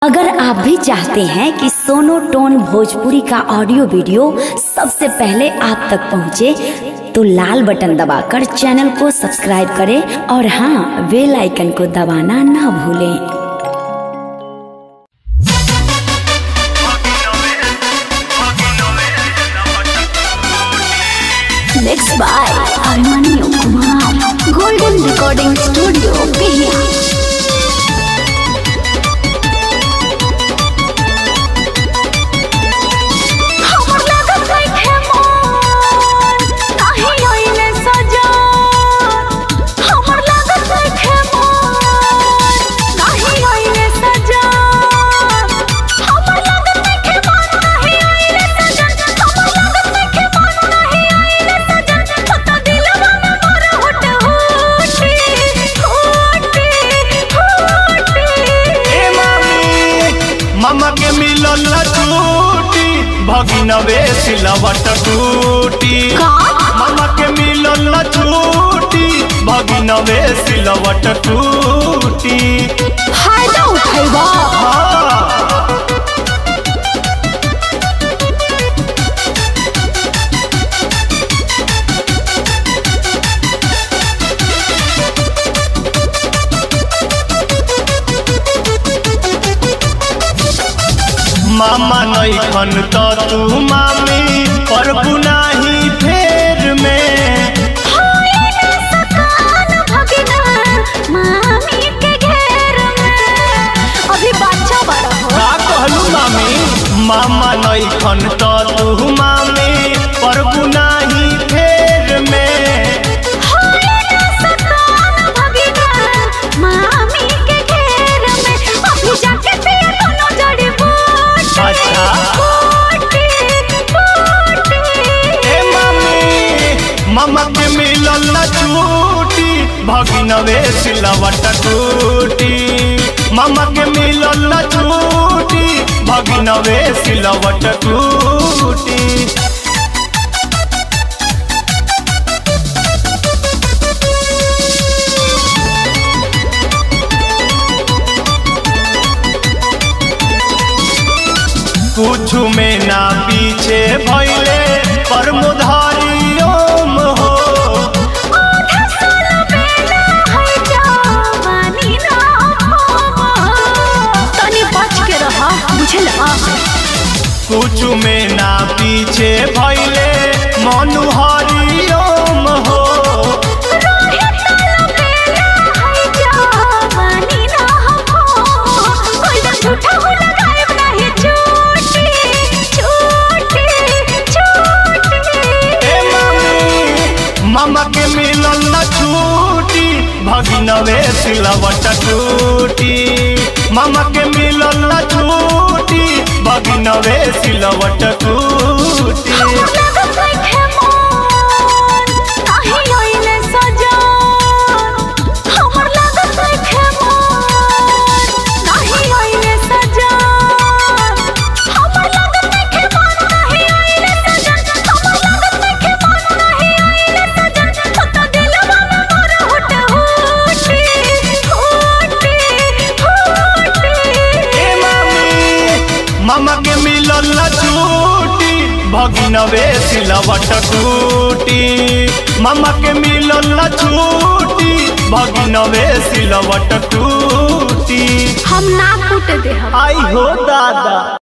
अगर आप भी चाहते हैं कि सोनो टोन भोजपुरी का ऑडियो वीडियो सबसे पहले आप तक पहुंचे, तो लाल बटन दबाकर चैनल को सब्सक्राइब करें और हाँ बेल आइकन को दबाना ना भूलें mix by Armaniyo Kumar golden recording studio Bihiya हमर लागत बैठे मन नाही आइले सजा हमर लागत बैठे मन नाही आइले सजा हमर लागत बैठे मन नाही आइले सजा हमर लागत बैठे मन नाही आइले सजा पता दिलवा में मोर होट होटी होटी होटी ए मामी मामा के मिलल छूटी भगिनवे सिलवट टूटी का? मामा के मिलल छूटी भगिनवे सिलवट टूटी फायदा उठैबा हाँ मामा नैखन त तू मामी पर बुनाही फेर में सकान भगिना मामी के घेर में अभी बच्चा बड़ा हो का कहलू मामी मामा नैखन त तू मामी पर बुनाही फेर में सकान भगिना मामी के घेर में अभी जाके पिया दोनों जड़ी बूटी अच्छा। बूटी बूटी ए मामी मामा के मिलल न छूटी भगिनवे सिलवट टूटी मामा के मिलल न छूटी भगिनवे सिलवट टूटी कुछ में ना पीछे भैले पर मुधारी ओम हो आधा साल बेला है जवानी ना हो तनी बच के रहा बुझला कुछ में ना पीछे भैले मनुहारी ओम हो रोहे ताला बेला है जवानी ना हो कोई ना झूठा हो लगाए नहीं झूठी झूठी झूठी ए मामी मामा के मिलल न छूटी भगिनवे सिलवट टूटी मामा के मिलल न छूटी भगिनवे सिलवट टूटी हमर लागत बैठे मन नाही आइले सजा हमर लागत बैठे मन नाही आइले सजा हमर लागत बैठे मन नाही आइले सजा हमर लागत बैठे मन नाही आइले सजा पता दिलवा में मोर होट होटी होटी होटी ए मामी मामा के मिलल न छूटी भगिनवे सिलवट टूटी मामा के मिलल न छूटी भगिनवे सिलवट टूटी हम ना कूट दे हम आई हो दादा